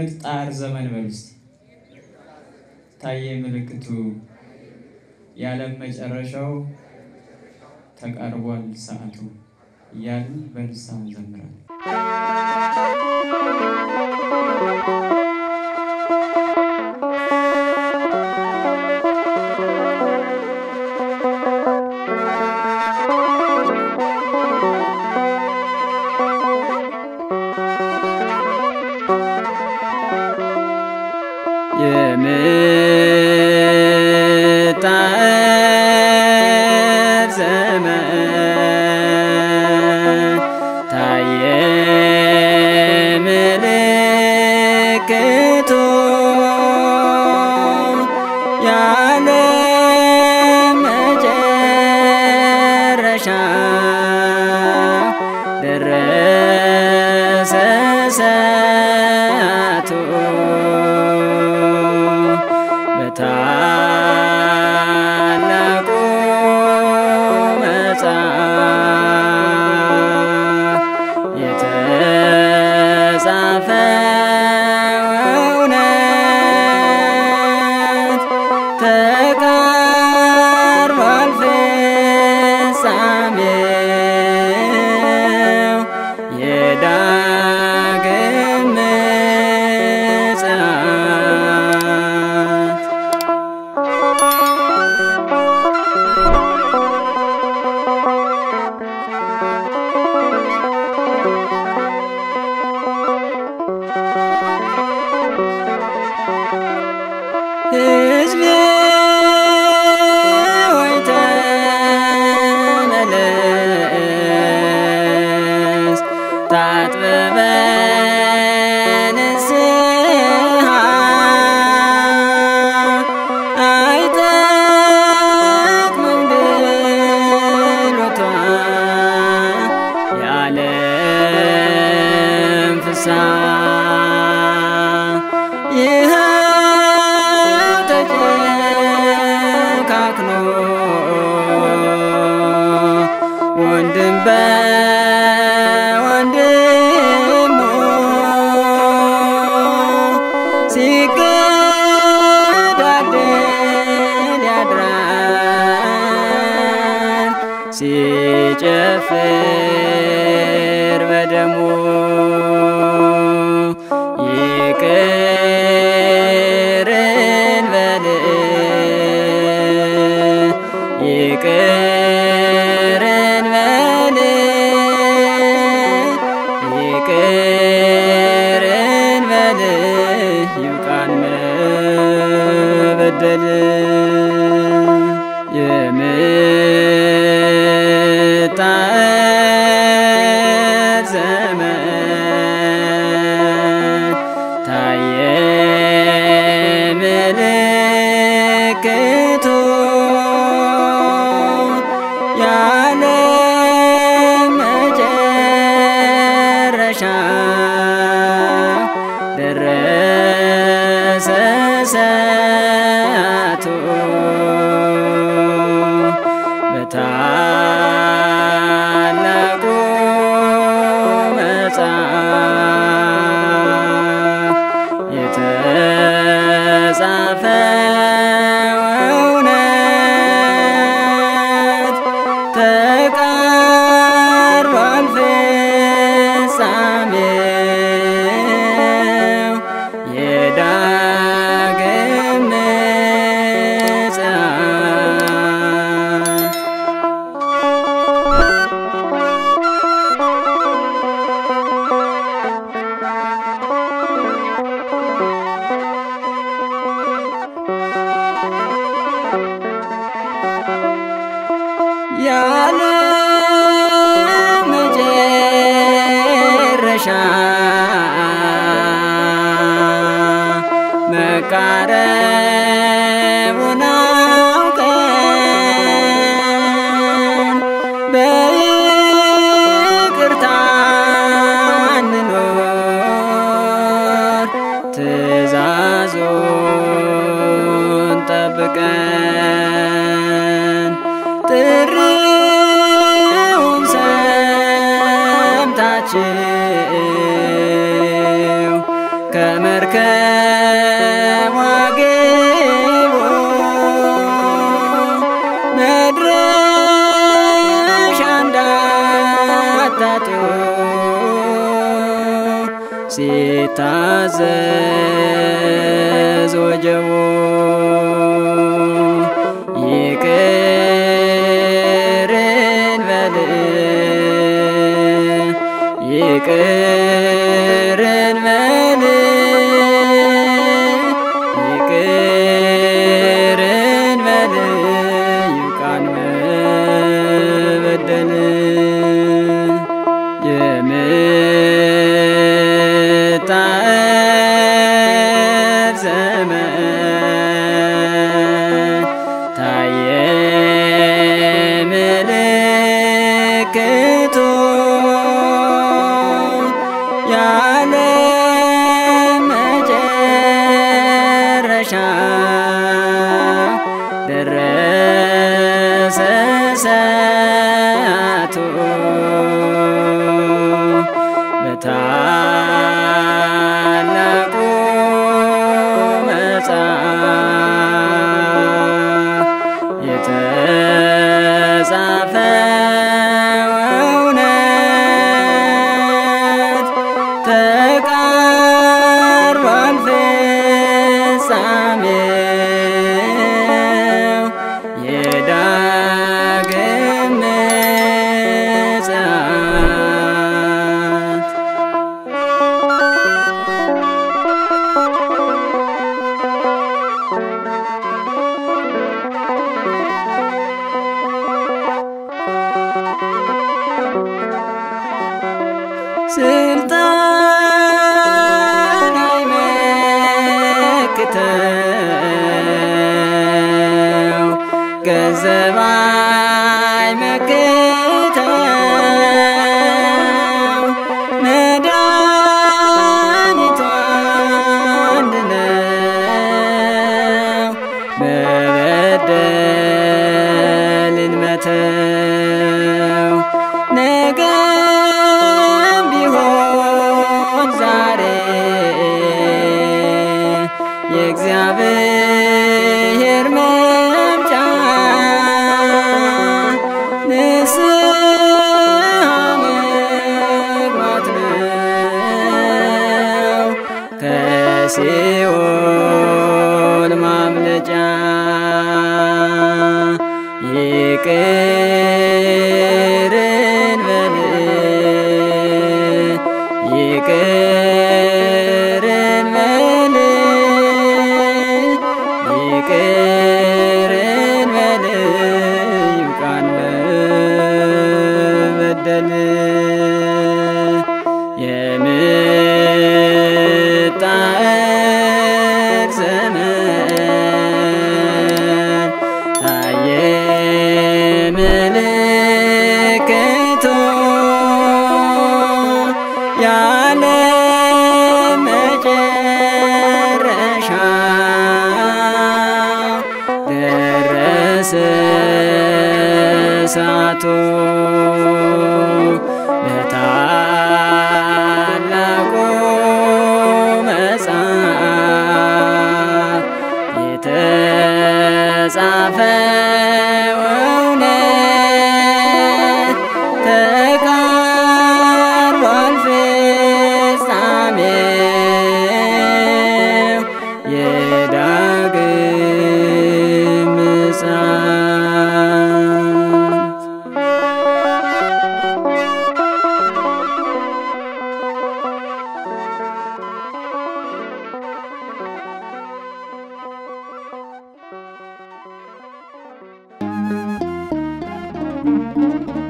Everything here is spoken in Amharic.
የጭንቅ ጣር ዘመን በሉ እስቲ ታየ ምልክቱ የዓለም መጨረሻው ተቃርቧል ሰዓቱ እያልን በንስሐ እንዘምራለን። የምጣር ዘመን ታየ ምልክቱ ያለ መጨረሻ ደረሰ ሰዓቱ በታላቁ መጽሐፍ የተጻፈ እውነት ተቃርቧል ፍጻሜው የዳግም ምጽአት ሕዝቤ ሆይ ተመለስ፣ ታጥበህ በንስሐ አይጠቅምም ድሎቷ የዓለም ፍስሐ ይኸው ተጨካክኖ ወንድም በወንድሙ ሲገዳደል ያድራል ሲጨፍር በደሙ ይቅር እንበል ይቅር እንበል ይቅር እንበል ይብቃን መበደል የምጣር ዘመን ታየ ምልክቱ ያለ መጨረሻ ደረሰ ሰዓቱ በታላቁ መጽሐፍ የተጻፈ እውነት ተቃርቧል ፍጻሜው የዳግም ምጽአት ያለ መጨረሻ መቃረቡን አውቀን በይቅርታ እንኖር ትእዛዙን ጠብቀን ጥሪውን ሰምታችሁ ከመርከብ ይታዘዝ ወጀቡ ይቅር እንበል ይቅር እንበል ይቅር እንበል ይብቃን መበደል የምጣር ዘመን ታየ ምልክቱ ያለ መጨረሻ ደረሰ ሰዓቱ በታላቁ መጽሐፍ የተጻፈው እውነት ተቃርቧል ፍጻሜው የዳግም ምጽአት ስልጣን አይመክተው ገንዘብ አይመክተው መድኃኒቱ አንድ ነው መበደልን መተው ነገም ቢሆን ዛሬ የእግዚአብሔር መምጫ ንስሐ መግባት ነው ከሲኦል ማምለጫ ይቅር እንበል ይቅር እንበል ይቅር እንበል ይብቃን መበደል የምጣር ዘመን ታየ ምልክቱ ያለ መጨረሻ ደረሰ ሰዓቱ በታላቁ መጽሐፍ የተጻፈው እውነት ተቃርቧል ፍጻሜው የዳግም ምጽአት thank you